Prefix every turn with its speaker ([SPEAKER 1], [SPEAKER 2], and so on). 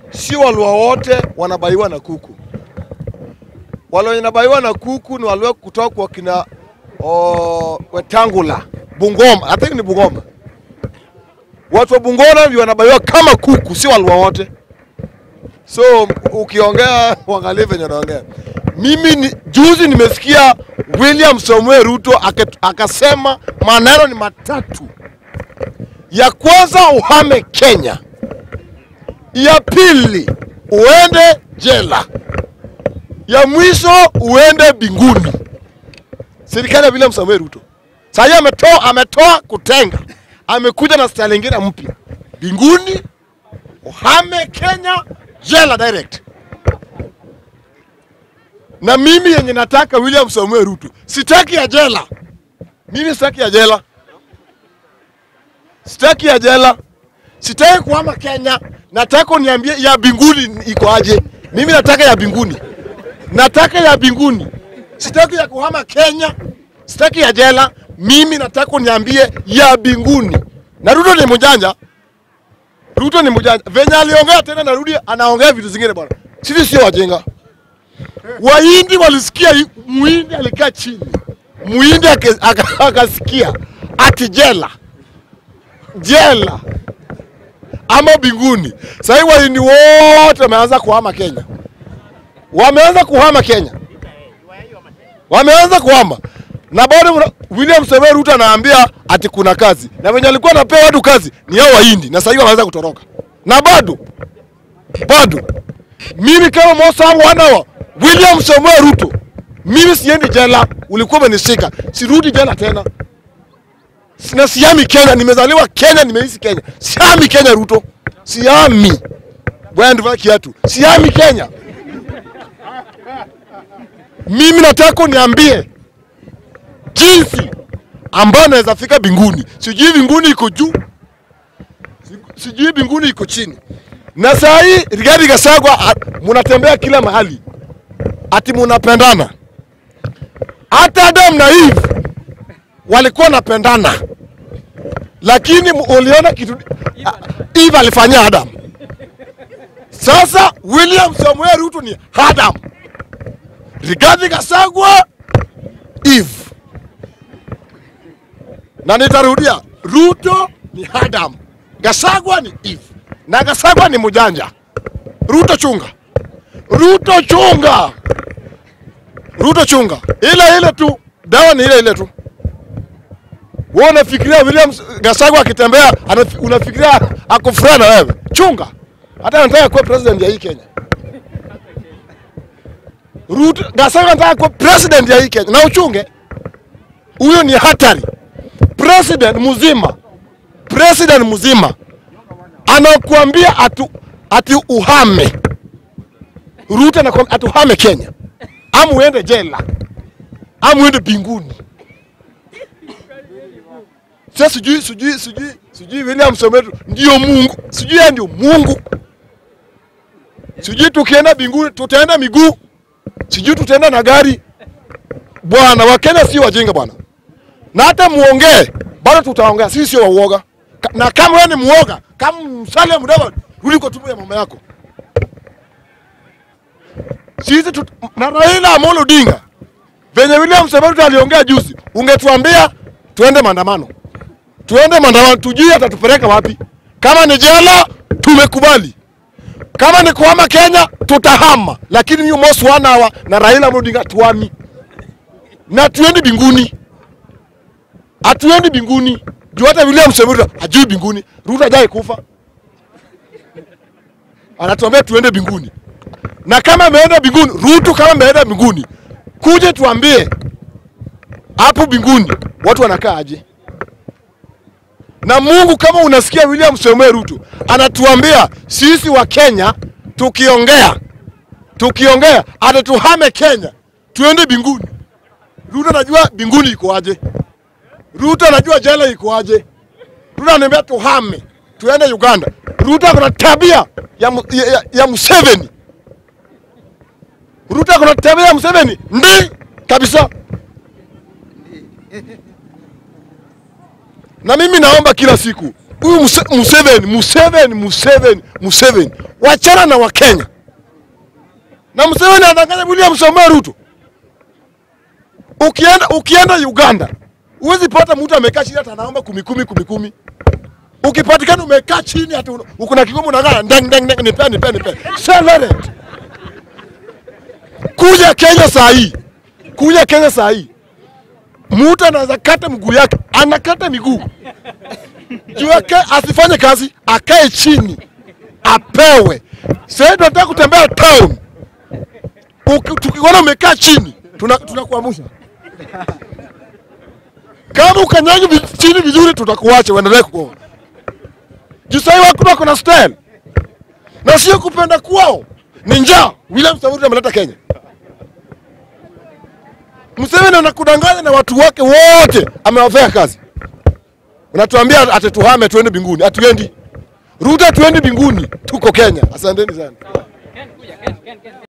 [SPEAKER 1] si Waluo wote wanabaiwa na kuku. Wale wenye nabaiwa na kuku ni wale kutoka kwa kina o, Wetangula, Bungoma, I think ni Bungoma. Watu wa Bungoma ndio wanabaiwa kama kuku, si Waluo wote. So ukiongea uangalie venye unaongea. Mimi ni, juzi nimesikia William Samuel Ruto ake- akasema maneno ni matatu. Ya kwanza uhame Kenya, ya pili uende jela, ya mwisho uende binguni. Serikali ya William Samuel Ruto sasa hivi ametoa ametoa kutenga, amekuja na style nyingine mpya, binguni, uhame Kenya, jela direct. Na mimi yenye nataka William Samuel Ruto, sitaki ya jela. Mimi sitaki ya jela, sitaki ya jela, sitaki kuhama Kenya. Nataka uniambie ya binguni iko aje. Mimi nataka ya binguni, nataka ya binguni, sitaki ya kuhama Kenya, sitaki ya jela. Mimi nataka uniambie ya binguni. Na Ruto ni mjanja, Ruto ni mjanja. Venye aliongea tena, narudi anaongea vitu zingine bwana. Sisi sio wajinga. Wahindi walisikia hii- muhindi alikaa chini, muhindi ake- aka- akasikia ati jela jela ama binguni. Sasa hivi wahindi wote wameanza kuhama Kenya, wameanza kuhama Kenya, wameanza kuhama na bado mna- William Samoei Ruto anaambia ati kuna kazi, na wenye alikuwa anapewa watu kazi ni hao wahindi, na sasa hivi wanaanza kutoroka, na bado bado mimi kama Musa wana wa William Samoei Ruto, mimi siendi jela, ulikuwa umenishika, sirudi jela tena na siami Kenya, nimezaliwa Kenya, nimeishi Kenya, siami Kenya Ruto, siami bwana, ndivyo kiatu, siami Kenya. Mimi nataka uniambie jinsi ambayo naweza fika binguni. Sijui binguni iko juu, si- sijui binguni iko chini. Na saa hii Rigathi Gachagua a- munatembea kila mahali ati munapendana. Hata Adam na Eve walikuwa wanapendana, lakini mu- uliona kitu a- Eve alifanyia Adam. Sasa William Samuel Ruto ni Adam, Rigathi Gachagua Eve, na nitarudia, Ruto ni Adam, Gachagua ni Eve, na Gachagua ni mjanja. Ruto chunga, Ruto chunga, Ruto chunga, ile ile tu, dawa ni ile ile tu. Wewe unafikiria William Gachagua akitembea anafi- unafikiria ako furaha na wewe? Chunga, hata anataka kuwa president ya hii Kenya. Ruto Gachagua anataka kuwa president ya hii Kenya, na uchunge, huyo ni hatari. President mzima, president mzima anakuambia atu, ati uhame Ruto anakuambia ati uhame Kenya, ama uende jela, ama uende binguni. Sasa sijui sijui sijui sijui William Someto ndio Mungu, sijui yeye ndio Mungu, sijui tukienda binguni tutaenda miguu, sijui tutaenda na gari. Bwana, Wakenya si wajinga bwana, na hata muongee bado tutaongea, sisi sio wauoga. Ka- Na kama wewe ni muoga, kama Musalia Mudavadi, rudi kwa tumbo ya mama yako. Sisi tut... na Raila Amolo Odinga venye William Samoei aliongea juzi, ungetuambia tuende maandamano, tuende maandamano, tujue atatupeleka wapi. Kama ni jela, tumekubali. Kama ni kuhama Kenya, tutahama, lakini hiyo Mos Wanawa na Raila Amolo Odinga tuami na tuendi binguni, hatuendi binguni juu hata William Samoei hajui binguni. Ruto hajai kufa, anatuambia tuende binguni na kama ameenda binguni, Ruto kama ameenda binguni, kuje tuambie hapo binguni watu wanakaa aje. Na Mungu, kama unasikia William Samoei Ruto anatuambia sisi wa Kenya tukiongea tukiongea ata tuhame Kenya tuende binguni. Ruto anajua binguni iko aje, Ruto anajua jela iko aje. Ruto ananiambia tuhame tuende Uganda. Ruto akona tabia ya, Mu- ya, ya, ya Museveni. Ruto akona tabia ya Museveni ndi kabisa. Na mimi naomba kila siku huyu Muse- Museveni, Museveni, Museveni, Museveni, wachana na Wakenya. Na Museveni anadanganya William Samoei Ruto. Ukienda ukienda Uganda huwezi pata mtu amekaa chini hata anaomba kumi kumi kumi kumi. Ukipatikana umekaa chini hata una- uko na kikombe unakaa ndeng ndeng ndeng, nipe nipe nipe. Celebrate. Kuja Kenya saa hii, kuja Kenya saa hii, mtu anaweza kata mguu yake, anakata miguu juu yake, asifanye kazi, akae chini apewe. Sasa tunataka kutembea town, Uki- tukiona umekaa chini tuna- tunakuamsha kama ukanyagi vi- chini vizuri, tutakuacha uendelee kuoa. Juu sahii watu wako na style na sio kupenda kwao, ni njaa. William Samoei Ruto ameleta Kenya. Museveni anakudanganya na watu wake wote, amewafea kazi. Unatuambia ati tuhame tuende mbinguni, hatuendi. Ruto, tuendi mbinguni, tuko Kenya. Asanteni sana.